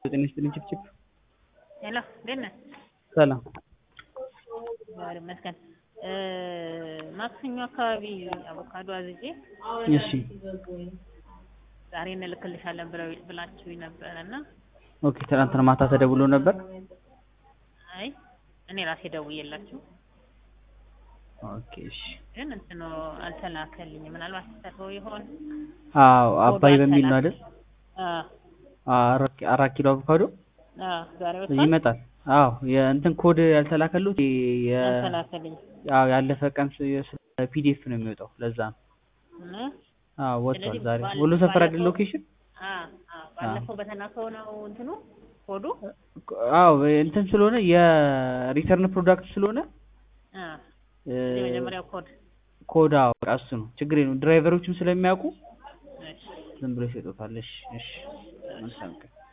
ጤና ይስጥልኝ ችፕችፕ ሄሎ እንዴት ነህ? ሰላም እግዚአብሔር ይመስገን። ማክሰኞ አካባቢ አቮካዶ አዝዤ እሺ ዛሬ እንልክልሻለን ብለው ብላችሁኝ ነበረ እና ኦኬ ትናንትና ማታ ተደውሎ ነበር አይ እኔ ራሴ ደውዬላችሁ ኦኬ እሺ ግን እንትኑ አልተላከልኝም። ምናልባት ተሰርቶ ይሆን? አዎ አባይ በሚል ነው አይደል አዎ አራት አራት ኪሎ አቮካዶ አዎ ዛሬ ወጥቷል። ይመጣል አዎ የእንትን ኮድ ያልተላከሉት የ አልተላከልኝ አዎ ያለፈ ቀን ፒዲኤፍ ነው የሚወጣው ለዛ ነው እና አዎ ወጥቷል ስለዚህ ዛሬ ባለ- ወሎ ሰፈር አይደል ባለፈው- ሎኬሽን አዎ አዎ ባለፈው በተላከው ነው እንትኑ ኮዱ አዎ እንትን ስለሆነ የሪተርን ፕሮዳክት ስለሆነ አዎ እ፣ የመጀመሪያው ኮድ ኮድ አዎ በቃ እሱ ነው ችግር የለውም ድራይቨሮችም ስለሚያውቁ እሺ ዝም ብሎ ይሰጡታል እሺ እሺ መልካም ቀን